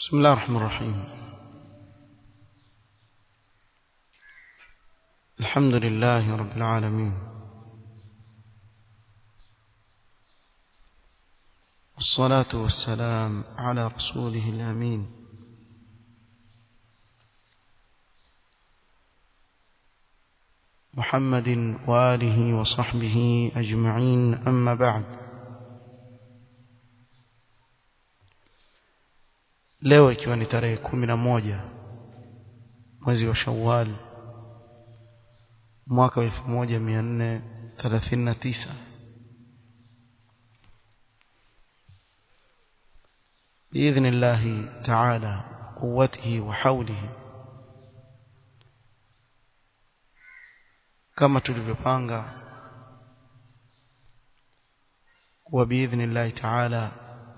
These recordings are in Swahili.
بسم الله الرحمن الرحيم الحمد لله رب العالمين والصلاة والسلام على رسوله الأمين محمد وآله وصحبه أجمعين أما بعد leo ikiwa ni tarehe kumi na moja mwezi wa Shawwal mwaka wa 1439 بإذن الله تعالى قوته وحوله kama tulivyopanga wa biidhni Allah ta'ala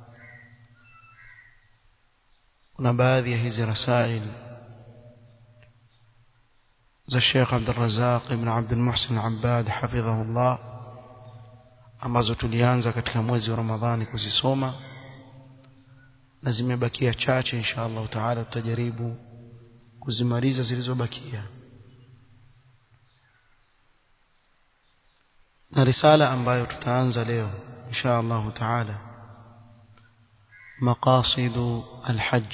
kuna baadhi ya hizi rasail za Sheikh Abdul Razzaq ibn Abdul Muhsin Abbad hafidhahullah ambazo tulianza katika mwezi wa Ramadhani kuzisoma na zimebakia chache insha Allah taala tutajaribu kuzimaliza zilizobakia na risala ambayo tutaanza leo insha Allah taala maqasidu alhajj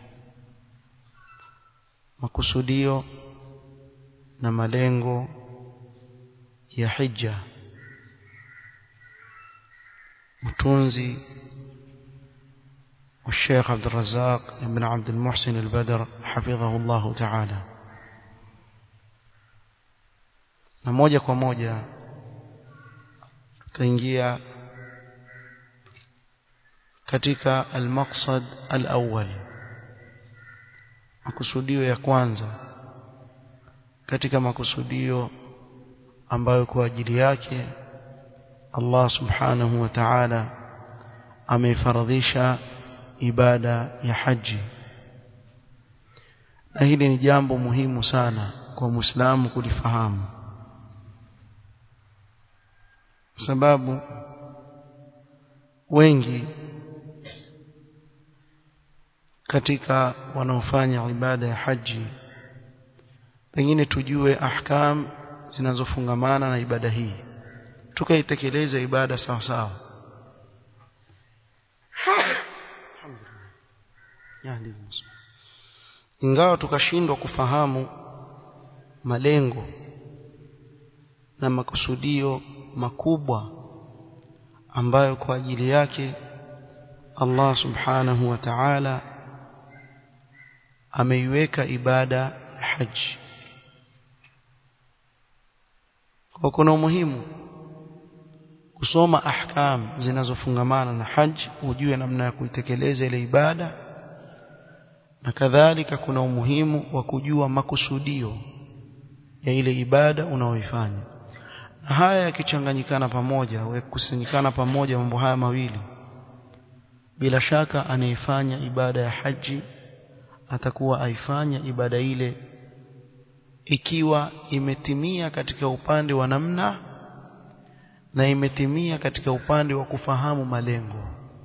makusudio na malengo ya hija mtunzi والشيخ عبد الرزاق بن عبد المحسن البدر حفظه الله تعالى na moja kwa moja tutaingia katika al-maqsad al-awwal makusudio ya kwanza katika makusudio ambayo kwa ajili yake Allah subhanahu wa ta'ala ameifaradhisha ibada ya haji na hili ni jambo muhimu sana kwa Muislamu kulifahamu sababu wengi katika wanaofanya ibada ya haji pengine tujue ahkam zinazofungamana na ibada hii tukaitekeleza ibada sawa sawa ingawa tukashindwa kufahamu malengo na makusudio makubwa ambayo kwa ajili yake Allah subhanahu wa ta'ala ameiweka ibada ya haji kwa kuna umuhimu kusoma ahkam zinazofungamana na haji ujue namna ya kuitekeleza ile ibada na kadhalika kuna umuhimu wa kujua makusudio ya ile ibada unaoifanya na haya yakichanganyikana pamoja kukusanyikana pamoja mambo haya mawili bila shaka anayefanya ibada ya haji atakuwa aifanya ibada ile ikiwa imetimia katika upande wa namna na imetimia katika upande wa kufahamu malengo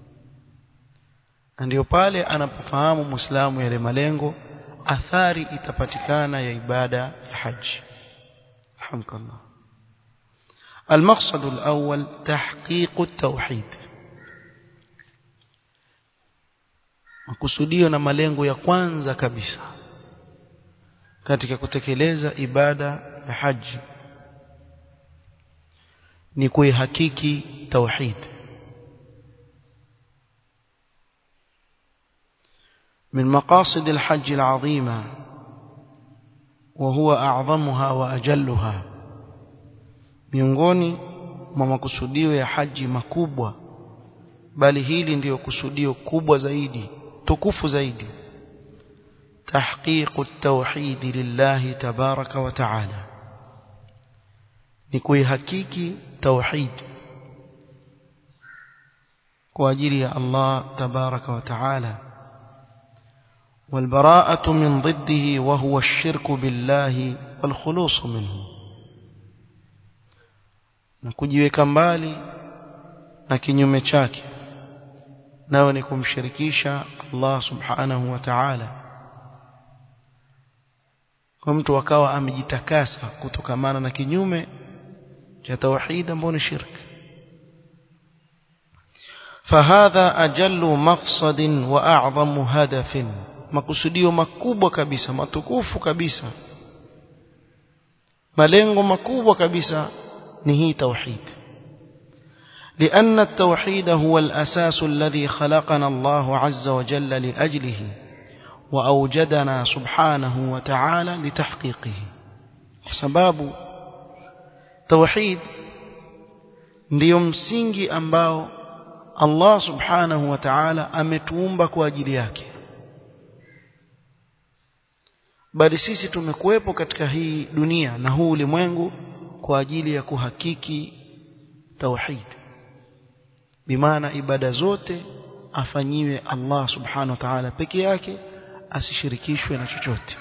na ndio pale anapofahamu Muislamu yale malengo athari itapatikana ya ibada ya haji alhamdulillah المقصد الأول تحقيق التوحيد makusudio na malengo ya kwanza kabisa katika kutekeleza ibada ya haji ni kuihakiki tauhid من مقاصد الحج العظيمة وهو أعظمها وأجلها miongoni mwa makusudio ya haji makubwa bali hili ndiyo kusudio kubwa zaidi tukufu zaidi tahqiqu at-tauhid lillahi tabaraka wa taala ni kuihakiki tauhid kwa ajili ya Allah tabaraka wa taala والبراءة من ضده وهو الشرك بالله والخلوص منه na kujiweka mbali na kinyume chake nayo ni kumshirikisha Allah subhanahu wa ta'ala kwa mtu akawa amejitakasa kutokamana na kinyume cha tauhid ambao ni shirki فهذا أجل مقصد وأعظم هدف makusudio makubwa kabisa matukufu kabisa malengo makubwa kabisa ni hii tauhid لأن التوحيد هو الأساس الذي خلقنا الله عز وجل لأجله وأوجدنا سبحانه وتعالى لتحقيقه سباب توحيد ndio msingi ambao Allah subhanahu wa ta'ala ametuumba kwa ajili yake bali sisi tumekuwepo katika hii dunia na huu ulimwengu kwa ajili ya kuhakiki tauhid bimaana ibada zote afanyiwe Allah subhanahu wa ta'ala peke yake asishirikishwe na chochote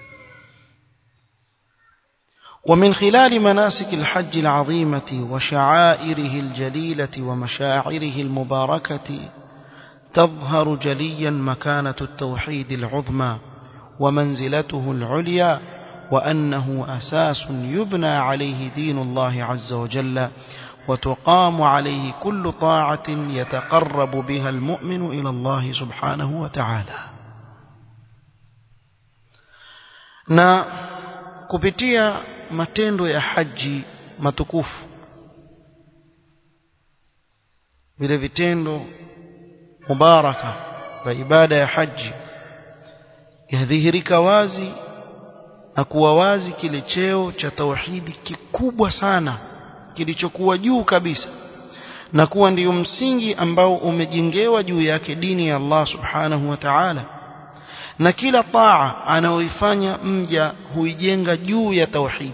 ومن خلال مناسك الحج العظيمة وشعائره الجليلة ومشاعره المباركة تظهر جليا مكانة التوحيد العظمى ومنزلته العليا وأنه أساس يبنى عليه دين الله عز وجل وتقام عليه كل طاعة يتقرب بها المؤمن إلى الله سبحانه وتعالى na kupitia matendo ya haji matukufu vile vitendo mubaraka vya ibada ya haji yadhihirika wazi na kuwa wazi kile cheo cha tauhidi kikubwa sana kilichokuwa juu kabisa na kuwa ndiyo msingi ambao umejengewa juu yake dini ya Allah subhanahu wa ta'ala na kila taa anayoifanya mja huijenga juu ya tauhid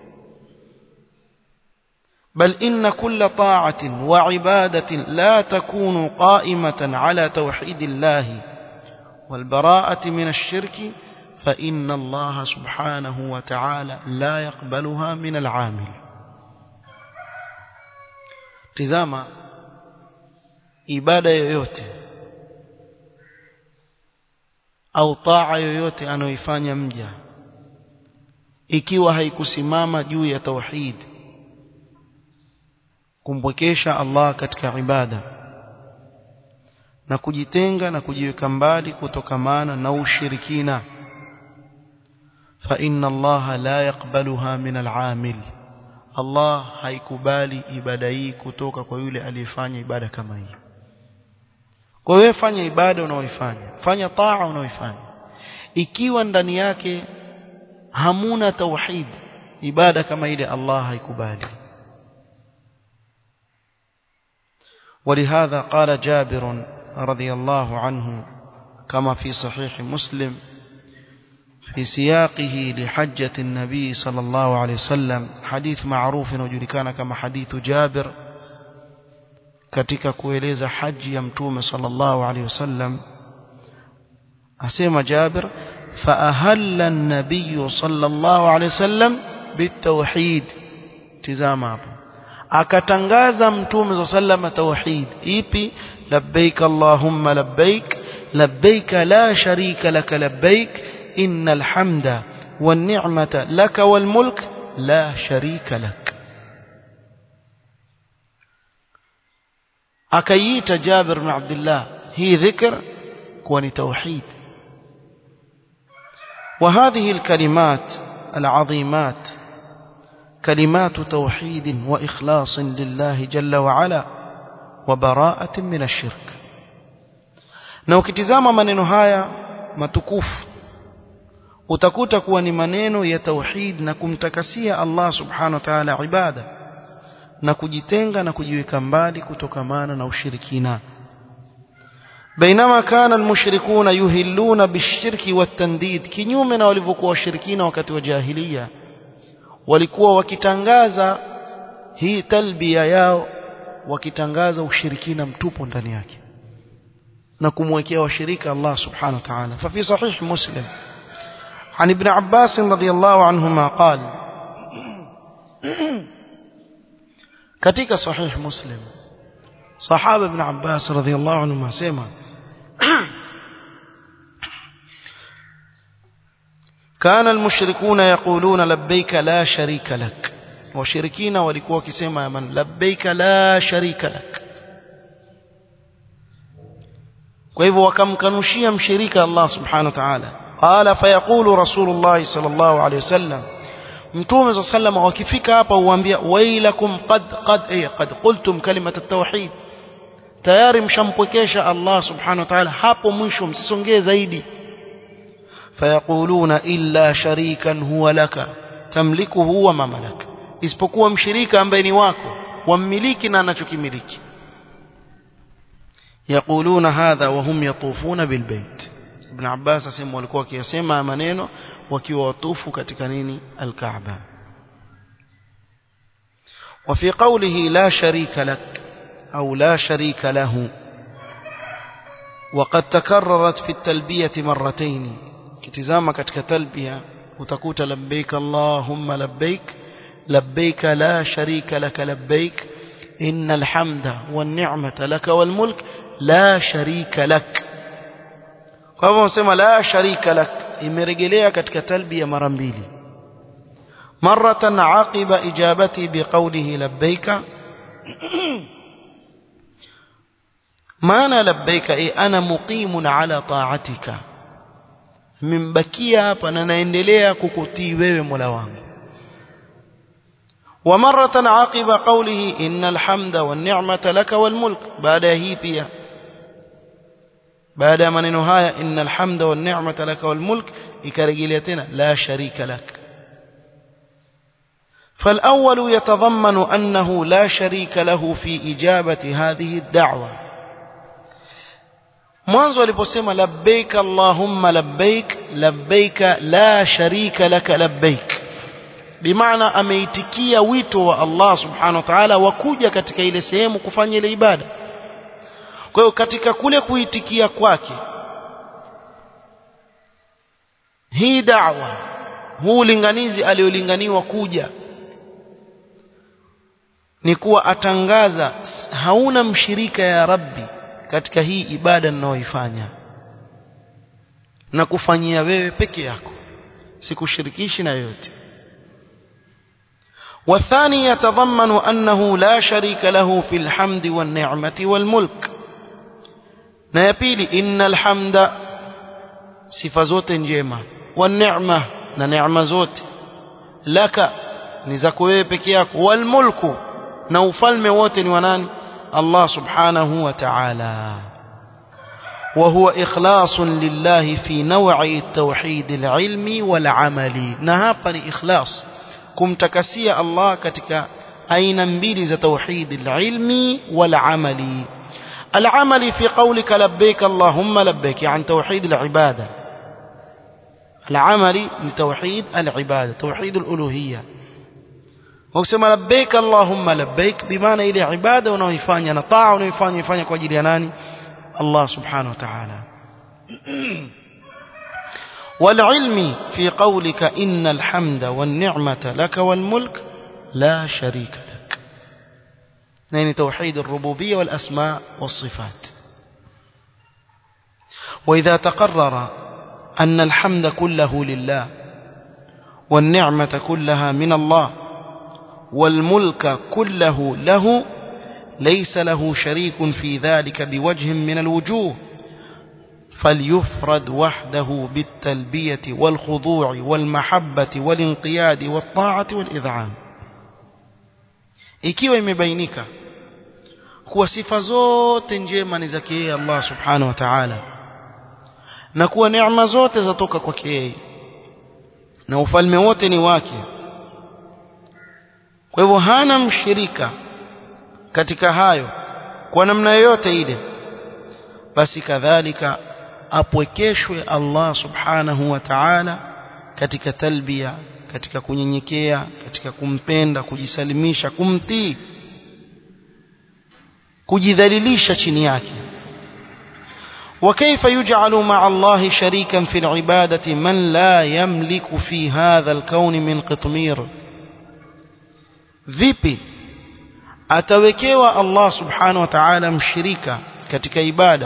بل إن كل طاعة وعبادة لا تكون قائمة على توحيد الله والبراءة من الشرك فإن الله سبحانه وتعالى لا يقبلها من العامل tizama ibada yoyote au taa yoyote anayoifanya mja ikiwa haikusimama juu ya tauhid kumpwekesha Allah katika ibada na kujitenga na kujiweka mbali kutokamana na ushirikina fa inna Allah la yaqbaluha min al-amil Allah haikubali ibada hii kutoka kwa yule aliyefanya ibada kama hii kwa hiyo fanya ibada unaoifanya fanya taa unaoifanya ikiwa ndani yake hamuna tauhid ibada kama ile Allah haikubali ولهذا قال جابر رضي الله عنه كما في صحيح مسلم في سياقه لحجة النبي صلى الله عليه وسلم حديث معروف وجلكان كما حديث جابر katika kueleza haji ya mtume sallallahu alaihi wasallam asema Jabir fa ahalla an-nabiy sallallahu alaihi wasallam bitawhid tizama hapo akatangaza mtume sallallahu alaihi tauhid ipi labbaik allahumma labbaik labbaik la sharika lak labbaik innal hamda wan ni'mata lak wal mulk la sharika lak akaiita Jabir bin Abdullah hii dhikr kuwa ni tauhid وهذه الكلمات العظيمات كلمات توحيد وإخلاص لله جل وعلا وبراءة من الشرك na ukitizama maneno haya matukufu utakuta kuwa ni maneno ya tauhid na kumtakasia Allah subhanahu wa ta'ala ibada na kujitenga na kujiweka mbali kutokamana na ushirikina bainama kana almushrikuna yuhilluna bishirki watandid kinyume na walivyokuwa washirikina wakati wa jahiliya walikuwa wakitangaza hii talbia yao wakitangaza ushirikina mtupu ndani yake na kumwekea washirika Allah subhanahu wa ta'ala fa fi sahih muslim عن ابن عباس رضي الله عنهما قال katika sahih muslim sahaba ibn Abbas radhiyallahu anhu asema كان المشركون يقولون لبيك لا شريك لك washirikina walikuwa wakisema man labbaika la sharika lak kwa hivyo wakamkanushia mshirika Allah subhanahu wa ta'ala qala fayaqulu rasulullah sallallahu alayhi wasallam mtume صلى الله عليه wakifika hapa huambia wailakum qad qad ay qad qultum kalimat at-tauhid tayari mshampwekesha Allah subhanahu wa ta'ala hapo mwisho msisongee zaidi fayaquluna illa sharikan huwa laka tamlikuhu wa ma malaka isipokuwa mshirika ambaye ni wako wammiliki na anachokimiliki yaquluna hadha wa hum yatufuna bilbayt ibn abbas asema walikuwa wakiyasema maneno wakiwa watufu katika nini alkaaba وفي قوله لا شريك لك أو لا شريك له وقد تكررت في التلبية مرتين كتزامة كتك تلبية وتكوت لبيك اللهم لبيك لبيك لا شريك لك لبيك إن الحمد والنعمة لك والملك لا شريك لك kwa hivyo unasema la sharika lak imerejelea katika talbia mara mbili maratan aqiba ijabati biqawlihi labbaika maana labbaika e ana muqimun ala ta'atika mimbakia hapa na naendelea kukutii wewe Mola wangu ومرة عقب قوله إن الحمد والنعمة لك والملك بعد هي pia baada ya maneno haya innal hamda wan ni'mata laka wal mulk ikarejelea tena la sharika lak فالأول يتضمن أنه لا شريك له في إجابة هذه الدعوة mwanzo aliposema labbaik allahumma labbaik labbaik la sharika laka labbaik bimaana ameitikia wito wa Allah subhanahu wa ta'ala wa kuja katika ile sehemu kufanya ile ibada kwa hiyo katika kule kuitikia kwake hii da'wa huu ulinganizi aliolinganiwa kuja ni kuwa atangaza hauna mshirika ya rabbi katika hii ibada ninayoifanya na kufanyia wewe peke yako sikushirikishi na yoyote والثاني يتضمن أنه لا شريك له في الحمد والنعمة والملك نيبيلي إن الحمد صفة زوت جيمة والنعمة نعمة زوت لك نزكوه بكياك والملك نوفل موت ونان الله سبحانه وتعالى وهو إخلاص لله في نوع التوحيد العلمي والعملي نهابني إخلاص kumtakasia Allah katika aina mbili za tauhid al-ilmi wal-amali al-amali fi qawlika labbaik allahumma labbaik yani tauhid al-ibada al-amali ni tauhid al-ibada tauhid al-uluhiyya ukisema labbaik allahumma labbaik bimaana ile ibada unaoifanya na taa unaoifanya ifanya kwa ajili ya nani Allah subhanahu wa ta'ala والعلم في قولك إن الحمد والنعمة لك والملك لا شريك لك يعني توحيد الربوبية والأسماء والصفات وإذا تقرر أن الحمد كله لله والنعمة كلها من الله والملك كله له ليس له شريك في ذلك بوجه من الوجوه فليفرد وحده بالتلبية والخضوع والمحبة والانقياد والطاعة والإذعان ikiwa imebainika kuwa sifa zote njema ni zake yeye Allah subhanahu wa ta'ala na kuwa neema zote zatoka kwake yeye na ufalme wote ni wake kwa hivyo hana mshirika katika hayo kwa namna yoyote ile basi kadhalika apwekeshwe Allah subhanahu wa ta'ala katika talbia katika kunyenyekea katika kumpenda kujisalimisha kumtii kujidhalilisha chini yake وكيف يجعل مع الله شريكا في العبادة من لا يملك في هذا الكون من قطمير vipi atawekewa Allah subhanahu wa ta'ala mshirika katika ibada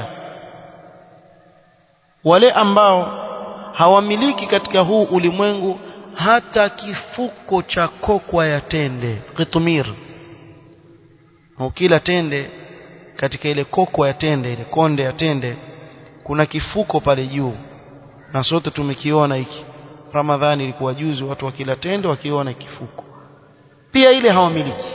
wale ambao hawamiliki katika huu ulimwengu hata kifuko cha kokwa ya tende qitmir ukila tende katika ile kokwa ya tende ile konde ya tende kuna kifuko pale juu na sote tumekiona hiki Ramadhani ilikuwa juzi watu wakila tende wakiona kifuko pia ile hawamiliki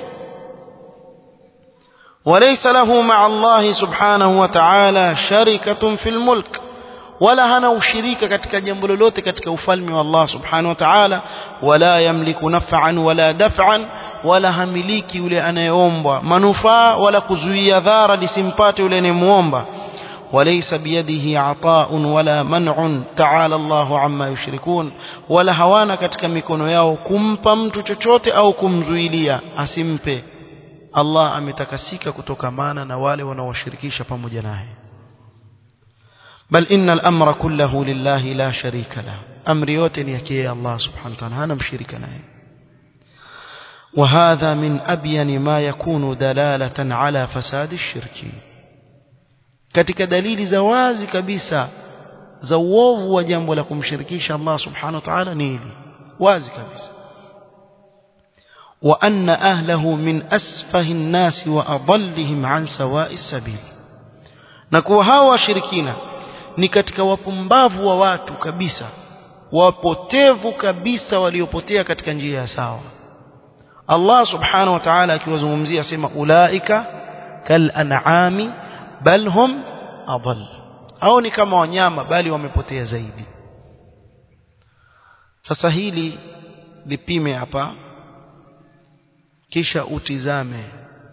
وليس له مع الله سبحانه وتعالى شركة في الملك wala hana ushirika katika jambo lolote katika ufalme wa Allah subhanahu wa ta'ala wala yamliku naf'an wala daf'an wala hamiliki yule anayeombwa manufaa wala kuzuia dhara lisimpate yule anayemuomba وليس بيده عطاء ولا منع تعالى الله عما يشركون ولا hawana katika mikono yao kumpa mtu chochote au kumzuilia asimpe Allah ametakasika kutokamana na wale wanaoshirikisha pamoja naye بل إن الأمر كله لله لا شريك له أمر يوتن يكي الله سبحانه وتعالى هذا مشرك نعم وهذا من أبين ما يكون دلالة على فساد الشرك katika dalili za wazi kabisa za uovu wa jambo la kumshirikisha Allah subhanahu wa ta'ala ni hili wazi kabisa wa anna ahlahu min asfahi an-nas wa adallihim an sawa'i sabil na kuwa hawa washirikina ni katika wapumbavu wa watu kabisa wapotevu kabisa waliopotea katika njia ya sawa Allah subhanahu wa ta'ala akiwazungumzia asema ulaika kal an'ami bal hum adall au ni kama wanyama bali wamepotea zaidi sasa hili lipime hapa kisha utizame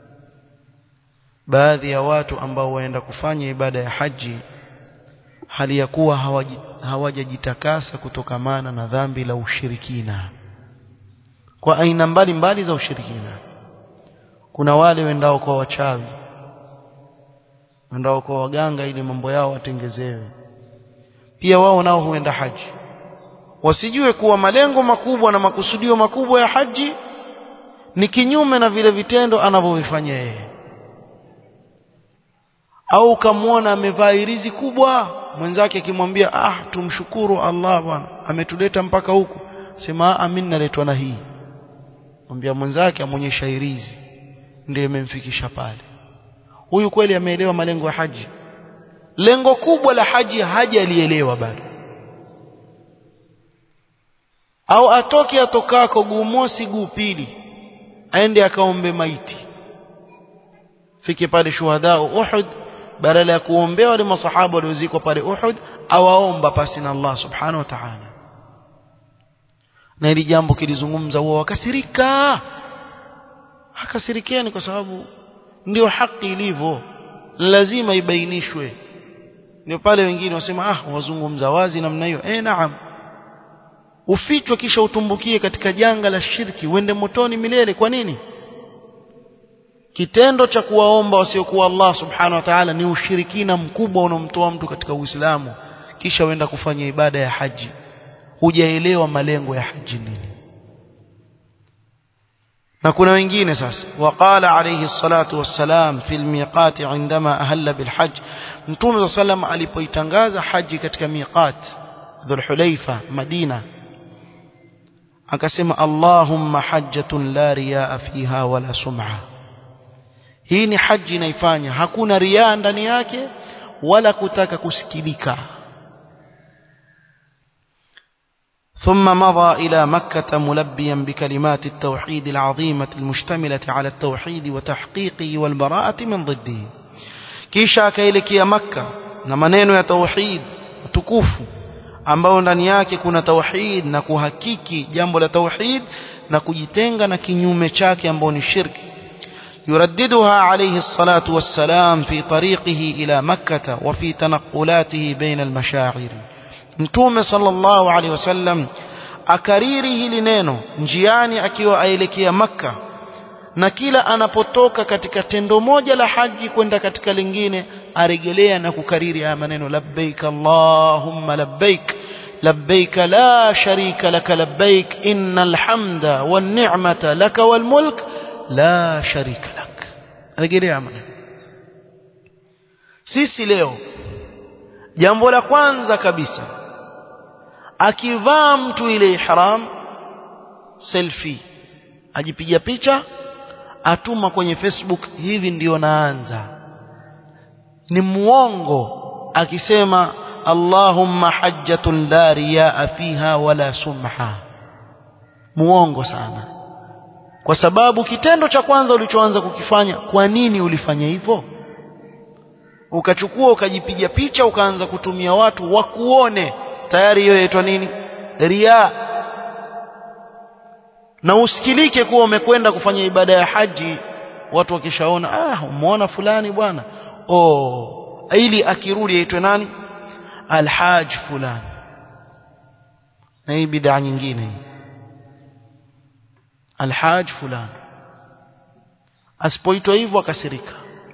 baadhi ya watu ambao waenda kufanya ibada ya haji hali ya kuwa hawajajitakasa kutokamana na dhambi la ushirikina kwa aina mbalimbali za ushirikina kuna wale wendao kwa wachawi wendao kwa waganga ili mambo yao watengezewe pia wao nao huenda haji wasijue kuwa malengo makubwa na makusudio makubwa ya haji ni kinyume na vile vitendo anavyovifanya yeye au ukamwona amevaa irizi kubwa mwenzake akimwambia ah tumshukuru Allah bwana ametuleta mpaka huku sema amin naletwa na hii mwambia mwenzake amonyesha irizi ndio imemfikisha pale huyu kweli ameelewa malengo ya haji lengo kubwa la haji haja alielewa bado au atoke atokako guu mosi guu pili aende akaombe maiti fike pale shuhada Uhud badala ya kuombea wale masahaba waliozikwa pale Uhud awaomba pasi na Allah subhanahu wa ta'ala na hili jambo kilizungumza wao wakasirika akasirikiani kwa sababu ndio haki ilivyo lazima ibainishwe ndio pale wengine wasema ah wazungumza wazi namna hiyo eh naam ufichwe kisha utumbukie katika janga la shirki uende motoni milele kwa nini kitendo cha kuwaomba wasiokuwa Allah subhanahu wa ta'ala ni ushirikina mkubwa unaomtoa mtu katika Uislamu kisha uenda kufanya ibada ya haji hujaelewa malengo ya haji nini na kuna wengine sasa waqala alayhi salatu wassalam fi almiqat indama ahalla bilhajj mtume sallam alipoitangaza haji katika miqat dhulhulaifa madina akasema allahumma hajjatun la riyaa fiha wala sum'a hii ni haji inaifanya hakuna riaa ndani yake wala kutaka kusikilika ثم مضى إلى مكة ملبيا بكلمات التوحيد العظيمة المشتملة على التوحيد وتحقيقه والبراءة من ضده كيشا كيلك يا مكة نمنين يا توحيد تكوف ambao ndani yake kuna tauhid na kuhakiki jambo la tauhid na kujitenga na kinyume chake ambao ni shirki يرددها عليه الصلاة والسلام في طريقه إلى مكة وفي تنقلاته بين المشاعر mtume sallallahu alaihi wasallam akariri hili neno njiani akiwa aelekea makka na kila anapotoka katika tendo moja la haji kwenda katika lingine arejelea na kukariri haya maneno labbaik allahumma labbaik labbaik la sharika laka labbaik innal hamda wan ni'mata laka wal mulk la sharika lak rejelea maneno sisi leo jambo la kwanza kabisa akivaa mtu ile ihram selfie ajipiga picha atuma kwenye Facebook hivi ndio naanza ni muongo akisema Allahumma hajjatun la riyaa fiha wala sumha muongo sana kwa sababu kitendo cha kwanza ulichoanza kukifanya kwa nini ulifanya hivyo ukachukua ukajipiga picha ukaanza kutumia watu wakuone tayari hiyo inaitwa nini ria na usikilike kuwa umekwenda kufanya ibada ya haji watu wakishaona ah umeona fulani bwana oh ili akirudi aitwe nani alhaj fulani na hii bid'a nyingine hii alhaj fulani asipoitwa hivyo akasirika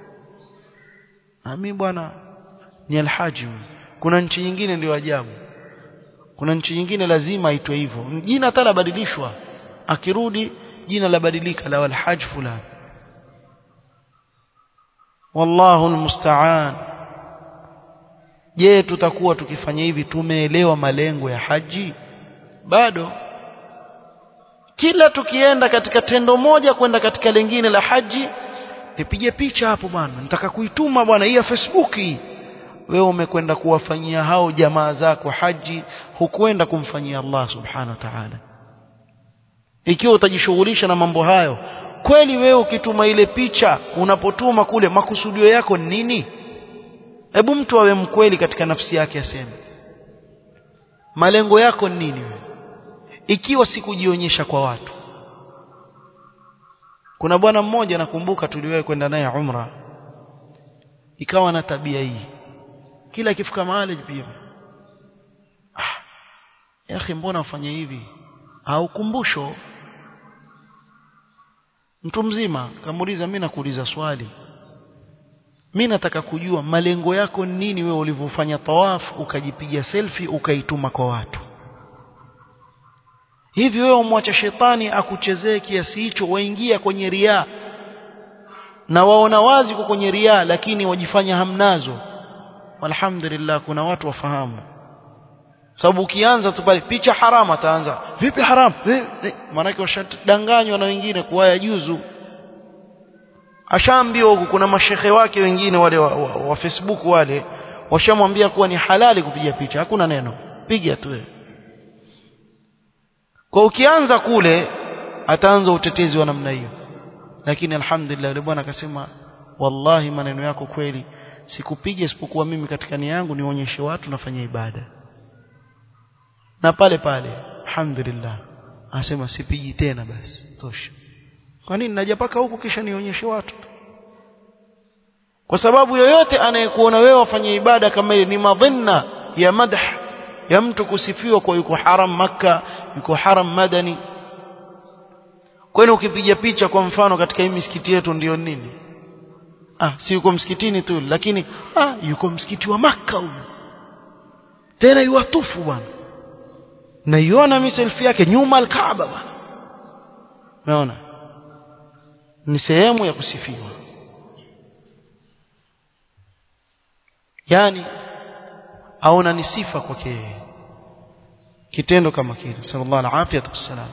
mimi bwana ni alhaji kuna nchi nyingine ndio ajabu kuna nchi nyingine lazima aitwe hivyo jina hata labadilishwa akirudi jina labadilika la alhaj fulani wallahu almusta'an je tutakuwa tukifanya hivi tumeelewa malengo ya haji bado kila tukienda katika tendo moja kwenda katika lingine la haji nipige picha hapo bwana nataka kuituma bwana hii ya Facebook hii wewe umekwenda kuwafanyia hao jamaa zako haji hukwenda kumfanyia Allah subhanahu wa ta'ala ikiwa utajishughulisha na mambo hayo kweli wewe ukituma ile picha unapotuma kule makusudio yako ni nini hebu mtu awe mkweli katika nafsi yake aseme malengo yako ni nini wewe ikiwa sikujionyesha kwa watu kuna bwana mmoja nakumbuka tuliwahi kwenda naye umra ikawa na tabia hii kila ikifika mahali pia ah yakhi mbona ufanye hivi au kumbusho mtu mzima kamuuliza mimi nakuuliza swali mimi nataka kujua malengo yako nini wewe ulivyofanya tawafu ukajipiga selfie ukaituma kwa watu hivi wewe umwacha shetani akuchezee kiasi hicho waingia kwenye riaa na waona wazi kwa kwenye riaa lakini wajifanya hamnazo alhamdulillah kuna watu wafahamu sababu ukianza tu pale picha haramu ataanza vipi haramu maanake washadanganywa na wengine kuwa yajuzu ashaambiwa huku kuna mashehe wake wengine wale wa, wa, wa Facebook wale washamwambia kuwa ni halali kupiga picha hakuna neno piga tu wewe kwa ukianza kule ataanza utetezi wa namna hiyo lakini alhamdulillah yule bwana akasema wallahi maneno yako kweli sikupiga isipokuwa mimi katika nia yangu nionyeshe watu nafanya ibada na pale pale alhamdulillah anasema sipigi tena basi tosha kwa nini naja paka huku kisha nionyeshe watu kwa sababu yoyote anayekuona wewe wafanye ibada kama ile ni madhinna ya madh ya mtu kusifiwa kwa yuko haram maka yuko haram madani kwani ukipiga picha kwa mfano katika hii misikiti yetu ndio nini ah si yuko msikitini tu lakini ah yuko msikiti wa maka huyo tena yuwatufu bwana naiona mi selfie yake nyuma alkaaba bwana umeona ni sehemu ya kusifiwa yani aona ni sifa kwake yeye kitendo kama kile sallallahu alaihi wasallam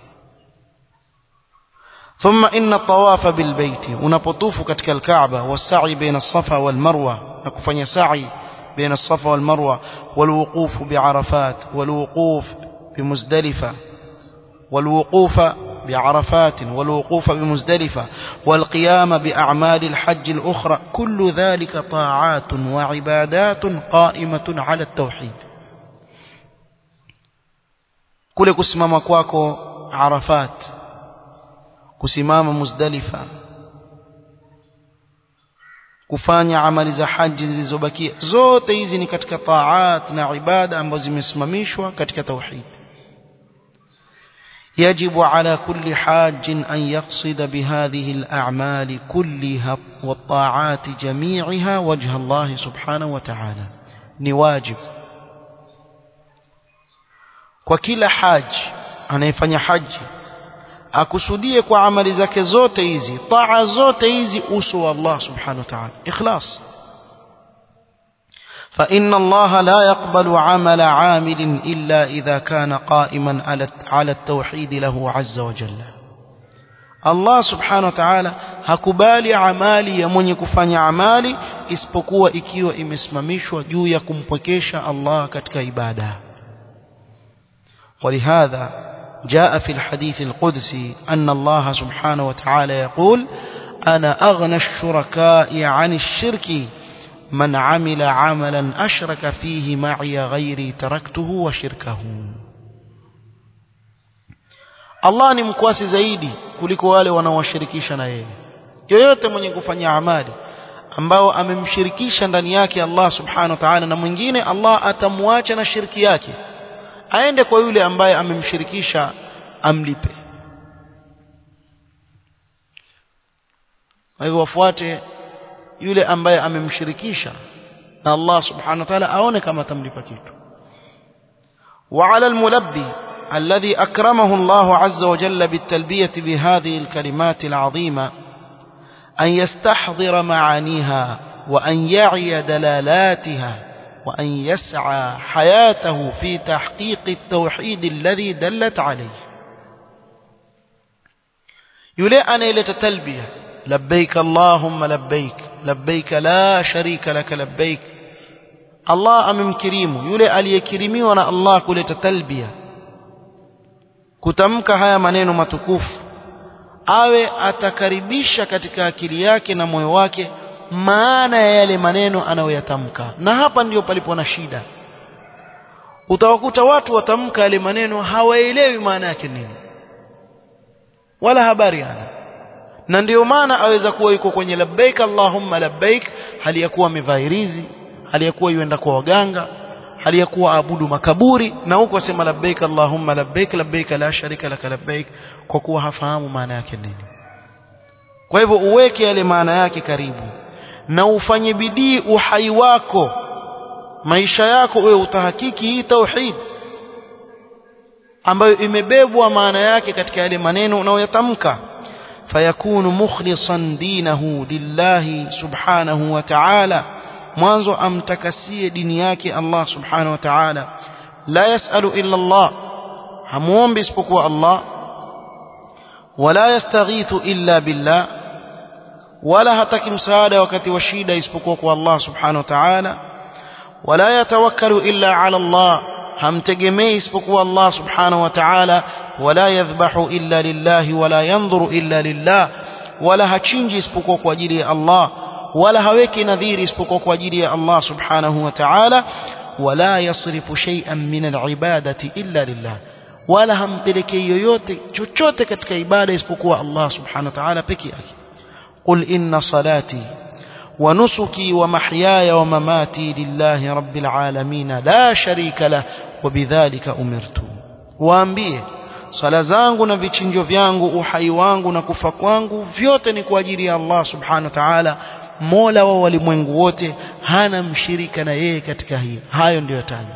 ثم إن الطواف بالبيت unapotufu katika الكعبة والسعي بين الصفا والمروة nakufanya sa'i بين الصفا والمروة والوقوف بعرفات والوقوف بمزدلفة والوقوف بعرفات والوقوف بمزدلفة والقيام بأعمال الحج الأخرى كل ذلك طاعات وعبادات قائمة على التوحيد كل كسمام كواكو عرفات كسمام مزدلفة kufanya amali za haji zilizobakia zote hizi ni katika taat na ibada ambazo zimesimamishwa katika tauhid يجب على كل حاج أن يقصد بهذه الأعمال كلها والطاعات جميعها وجه الله سبحانه وتعالى نواجب وكل حاج أنا يفني حج akusudie kwa amali zake zote hizi taa zote hizi uso wa Allah subhanahu wa ta'ala ikhlas فإن الله لا يقبل عمل عامل إلا إذا كان قائما على التوحيد له عز وجل Allah subhanahu wa ta'ala hakubali amali ya mwenye kufanya amali isipokuwa ikiwa imesimamishwa juu ya kumpwekesha Allah katika ibada ولهذا جاء في الحديث القدسي أن الله سبحانه وتعالى يقول أنا أغنى الشركاء عن الشرك من عمل عملا أشرك فيه معي غيري تركته وشركه Allah ni mkwasi zaidi kuliko wale wanaowashirikisha na yeye yoyote mwenye kufanya amali ambao amemshirikisha ndani yake Allah subhanahu wa ta'ala na mwingine Allah atamwacha na shirki yake aende kwa yule ambaye amemshirikisha amlipe kwa hivyo wafuate yule ambaye amemshirikisha na Allah subhanahu wa ta'ala aone kama atamlipa kitu وعلى الملبي الذي أكرمه الله عز وجل بالتلبية بهذه الكلمات العظيمة أن يستحضر معانيها وأن يعي دلالاتها وأن يسعى حياته في تحقيق التوحيد الذي دلت عليه يلي أنا إلى تلبية لبيك اللهم لبيك لبيك لا شريك لك لبيك الله أمم كريم يلي ألي كريمي وانا الله كلت تلبية kutamka haya maneno matukufu awe atakaribisha katika akili yake na moyo wake maana ya yale maneno anayoyatamka na hapa ndio palipo na shida utawakuta watu watamka yale maneno hawaelewi maana yake nini wala habari hana na ndio maana aweza kuwa yuko kwenye labbaik allahumma labbaik hali ya kuwa amevaa hirizi hali ya kuwa yuenda kwa waganga hali ya kuwa abudu makaburi na huko asema labbaik allahumma labbaik labbaik la sharika laka labbaik kwa kuwa hafahamu maana yake nini kwa hivyo uweke yale maana yake karibu na ufanye bidii uhai wako maisha yako wewe utahakiki hii tauhid ambayo imebebwa maana yake katika yale maneno unayoyatamka fayakunu mukhlisan dinahu lillahi subhanahu wa ta'ala mwanzo amtakasie dini yake Allah subhanahu wa ta'ala la yasalu illa Allah hamuombi isipokuwa Allah wala yastaghithu illa billah wala hataki msaada wakati wa shida isipokuwa kwa Allah subhanahu wa ta'ala wala yatawakkalu illa ala Allah hamtegemei isipokuwa Allah subhanahu wa ta'ala wala yadhbahu illa lillah wala yanzuru illa lillah wala hachinji isipokuwa kwa ajili ya Allah wala haweki nadhiri isipokuwa kwa ajili ya Allah subhanahu wa ta'ala wala yasrifu shay'an min al-ibadati illa lillah wala hampelekei yoyote chochote katika ibada isipokuwa Allah subhanahu wa ta'ala peke yake قل إن صلاتي ونسكي ومحياي ومماتي لله رب العالمين لا شريك له وبذلك أمرت waambie sala zangu na vichinjo vyangu uhai wangu na kufa kwangu vyote ni kwa ajili ya Allah subhanahu wa ta'ala mola wa walimwengu wote hana mshirika na yeye katika hiyo hayo ndiyo taja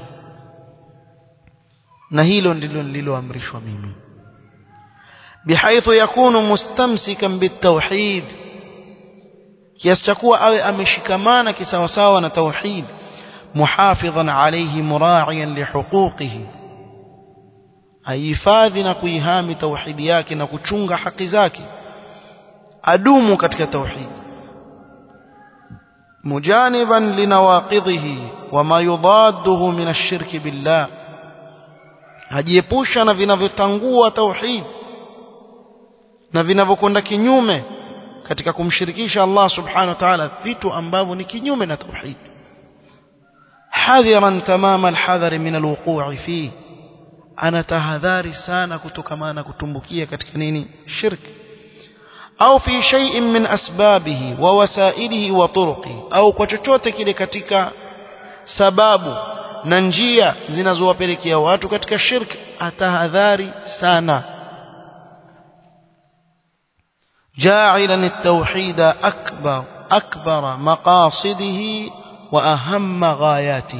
na hilo ndilo nililoamrishwa mimi bihaithu yakunu mustamsikan bitawhid kiasi cha kuwa awe ameshikamana kisawasawa na tauhid muhafidhan alayhi mura'iyan lihuquqihi aihifadhi na kuihami tauhidi yake na kuchunga haki zake adumu katika tauhid mujaniban linawaqidhihi wama yudadduhu min ash-shirk billah ajiepusha na vinavyotangua tauhid na vinavyokwenda kinyume katika kumshirikisha Allah subhanahu wa ta'ala vitu ambavyo ni kinyume na tauhid hadhiran tamama alhadhar min alwuqu'i fi ana tahadhari sana kutokamana kutumbukia katika nini shirki au fi shay'in min asbabihi wa wasailihi wa turuqi au kwa chochote kile katika sababu na njia zinazowapelekea watu katika shirki atahadhari sana جاعلا التوحيد أكبر أكبر مقاصده وأهم غاياته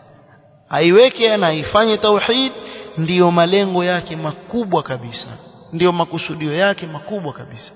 aiweke na ifanye tauhid ndiyo malengo yake makubwa kabisa ndio makusudio yake makubwa kabisa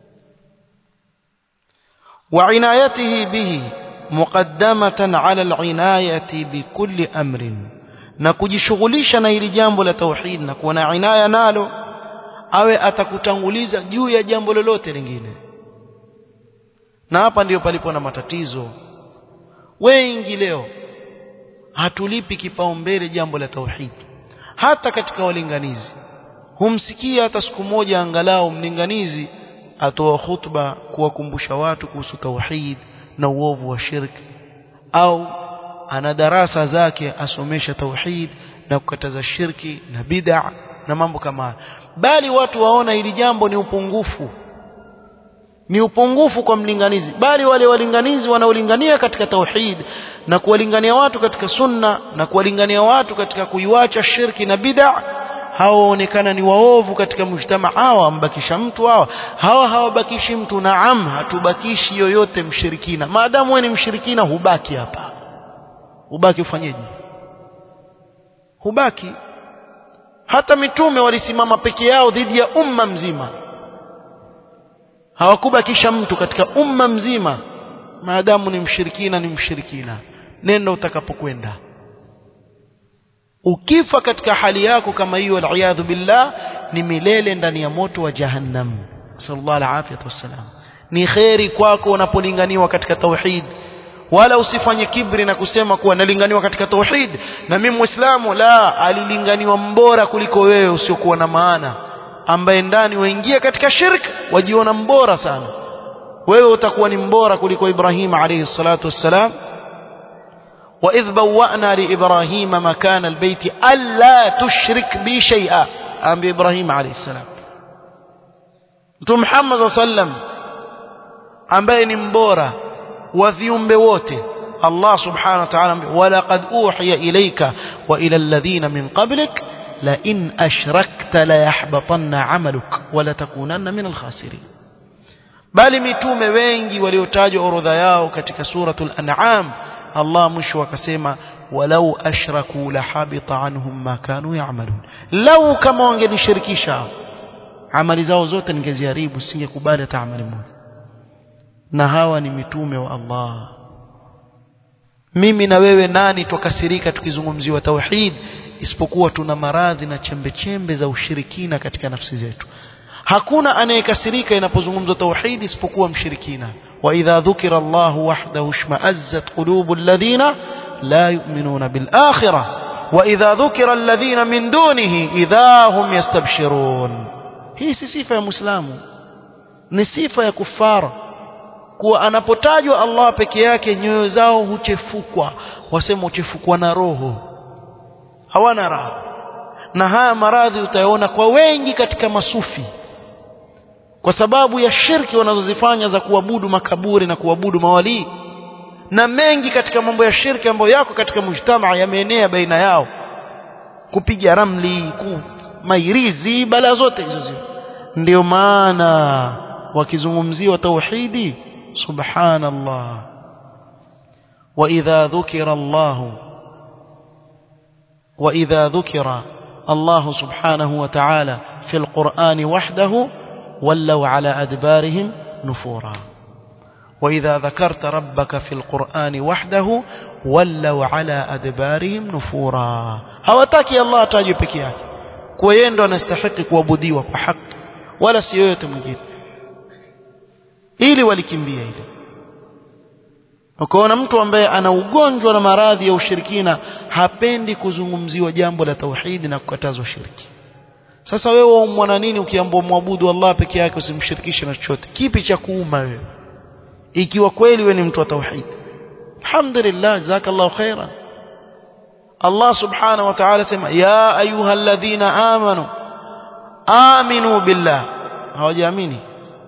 وعنايته به مقدمة على العناية بكل أمر na kujishughulisha na hili jambo la tauhid na kuwa na inaya nalo awe atakutanguliza juu ya jambo lolote lingine na hapa ndiyo palipo na matatizo wengi leo hatulipi kipaumbele jambo la tauhid hata katika walinganizi humsikia hata siku moja angalau mlinganizi atoa khutba kuwakumbusha watu kuhusu tauhid na uovu wa shirki au ana darasa zake asomesha tauhid na kukataza shirki na bid'a na mambo kama haya bali watu waona hili jambo ni upungufu ni upungufu kwa mlinganizi bali wale walinganizi wanaolingania katika tauhid na kuwalingania watu katika sunna na kuwalingania watu katika kuiwacha shirki na bid'a hawaonekana ni waovu katika mujtama hawa ambakisha mtu hawa hawa hawabakishi mtu naam hatubakishi yoyote mshirikina maadamu wewe ni mshirikina hubaki hapa hubaki ufanyeje hubaki hata mitume walisimama peke yao dhidi ya umma mzima hawakubakisha mtu katika umma mzima maadamu ni mshirikina ni mshirikina nenda utakapokwenda ukifa katika hali yako kama hiyo aliyadhu billah ni milele ndani ya moto wa jahannam sallallahu alaihi wasallam ni kheri kwako unapolinganiwa katika tauhid wala usifanye kibri na kusema kuwa nalinganiwa katika tauhid na mimi muislamu la alilinganiwa mbora kuliko wewe usiokuwa na maana ambaye ndani waingia katika shirk wajiona mbora sana wewe utakuwa ni mbora kuliko Ibrahim alayhi salatu wassalam وإذ بوأنا لإبراهيم مكان البيت ألا تشرك بي شيئا أم بإبراهيم عليه السلام Mtume Muhammad sallam ambaye ni mbora wa viumbe wote Allah subhanahu wa ta'ala walaqad uhiya ilayka wa ila alladhina min qablik la in ashrakta la yahbatanna 'amaluk wa la takunanna min al-khasirin bali mitume wengi waliotajwa orodha yao katika suratul an'am Allah mwisho akasema walau ashraku la habita anhum ma kanu ya'malun lau kama wangenishirikisha amali zao zote ningeziharibu singekubali hata amali moja na hawa ni mitume wa Allah mimi na wewe nani tukasirika tukizungumziwa tauhid isipokuwa tuna maradhi na chembe chembe za ushirikina katika nafsi zetu hakuna anayekasirika inapozungumzwa tauhid isipokuwa mshirikina وإذا ذكر الله وحده اشمأزت قلوب الذين لا يؤمنون بالآخرة وإذا ذكر الذين من دونه إذا هم يستبشرون هي صفة يا مسلم ni sifa ya kufara kuwa anapotajwa Allah peke yake nyoyo zao huchefukwa wasema huchefukwa na roho hawana raha na haya maradhi utayaona kwa wengi katika masufi kwa sababu ya shirki wanazozifanya za kuabudu makaburi na kuabudu mawalii na mengi katika mambo ya shirki ambayo yako katika mujtamaa yameenea baina yao kupiga ramli ku mairizi bala zote hizo zio ndio maana wakizungumziwa tauhidi subhanallah wa idha dhukira Allah wa idha dhukira Allah subhanahu wa ta'ala fi al-Qur'ani wahdahu ولوا على أدبارهم نفورا وإذا ذكرت ربك في القرآن وحده ولوا على أدبارهم نفورا hawataki Allah atajwe peke yake kwa yeye ndo anastahili kuabudiwa kwa haki wala si yoyote mwingine ili walikimbia ile ukaona mtu ambaye ana ugonjwa na maradhi ya ushirikina hapendi kuzungumziwa jambo la tauhidi na kukatazwa shirki sasa wewe waumwa na nini ukiambiwa muabudu Allah peke yake usimshirikishe na chochote kipi cha kuuma wewe ikiwa kweli wewe ni mtu wa tauhid alhamdulillah jazakallahu khairan Allah subhanahu wa ta'ala sema ya ayyuhalladhina amanu aminu billah hawajaamini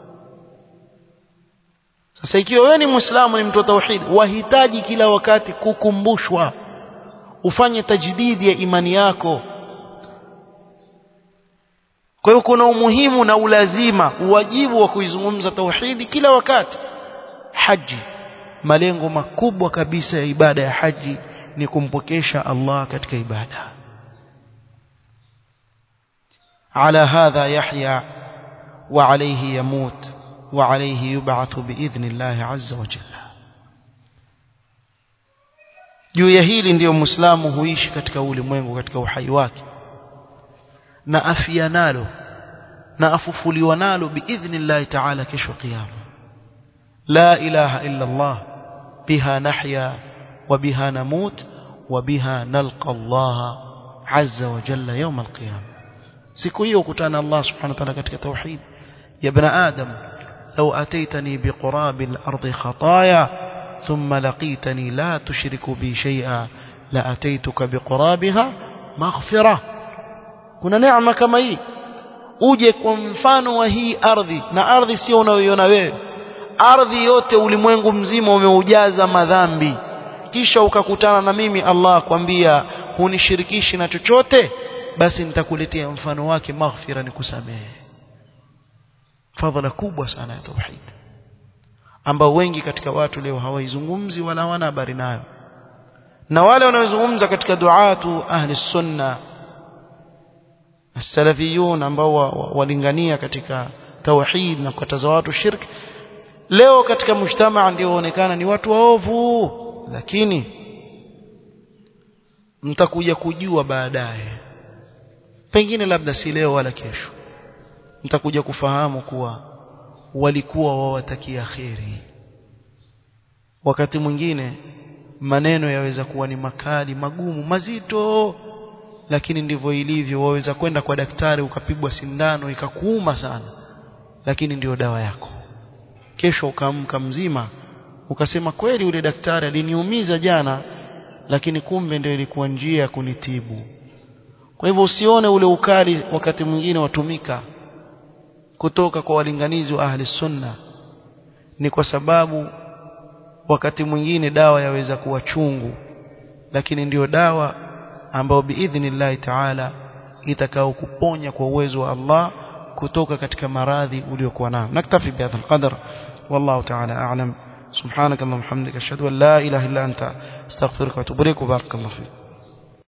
sasa ikiwa wewe ni muislamu ni mtu wa tauhid wahitaji kila wakati kukumbushwa ufanye tajdidi ya imani yako kwa hiyo kuna umuhimu na ulazima uwajibu wa kuizungumza tauhidi kila wakati haji malengo makubwa kabisa ya ibada ya haji ni kumpokesha Allah katika ibada على هذا يحيا وعليه يموت وعليه يبعث بإذن الله عز وجل juu ya hili ndiyo muislamu huishi katika ulimwengu katika uhai wake na afia nalo na afufuliwa nalo biidhnillahi taala kesho kiyama la ilaha illa allah biha nahya wa biha namut wa biha nalqa allah azza wa jalla yawm alqiyama siku hiyo kutana allah subhanahu wa ta'ala katika tauhid ya ibn adam law ataitani biqurabi al-ardi khataaya ثم لقيتني لا تشرك بي شيئا لأتيتك بقرابها مغفرة kuna neema kama hii uje kwa mfano wa hii ardhi na ardhi sio unayoiona wewe ardhi yote ulimwengu mzima umeujaza madhambi kisha ukakutana na mimi Allah kwambia hunishirikishi na chochote basi nitakuletea mfano wake maghfira nikusamehe fadhila kubwa sana ya tauhid ambao wengi katika watu leo hawaizungumzi wala hawana habari nayo na wale wanaozungumza katika duatu ahli sunna salafiyun ambao walingania katika tauhid na kukataza watu shirk leo katika mujtamaa ndio waonekana ni watu waovu lakini mtakuja kujua baadaye pengine labda si leo wala kesho mtakuja kufahamu kuwa walikuwa wawatakia kheri wakati mwingine maneno yaweza kuwa ni makali magumu mazito lakini ndivyo ilivyo waweza kwenda kwa daktari ukapigwa sindano ikakuuma sana lakini ndiyo dawa yako kesho ukaamka mzima ukasema kweli yule daktari aliniumiza jana lakini kumbe ndio ilikuwa njia ya kunitibu kwa hivyo usione ule ukali wakati mwingine watumika kutoka kwa walinganizi wa ahli sunna ni kwa sababu wakati mwingine dawa yaweza kuwa chungu lakini ndiyo dawa ambayo biidhnillahi taala itakao kuponya kwa uwezo wa Allah kutoka katika maradhi uliokuwa nayo naktafi bihadha alqadar wallahu taala a'lam subhanaka allahumma hamdika ashhadu an la ilaha illa anta astaghfiruka wa atubu ilaik wa barakallahu fik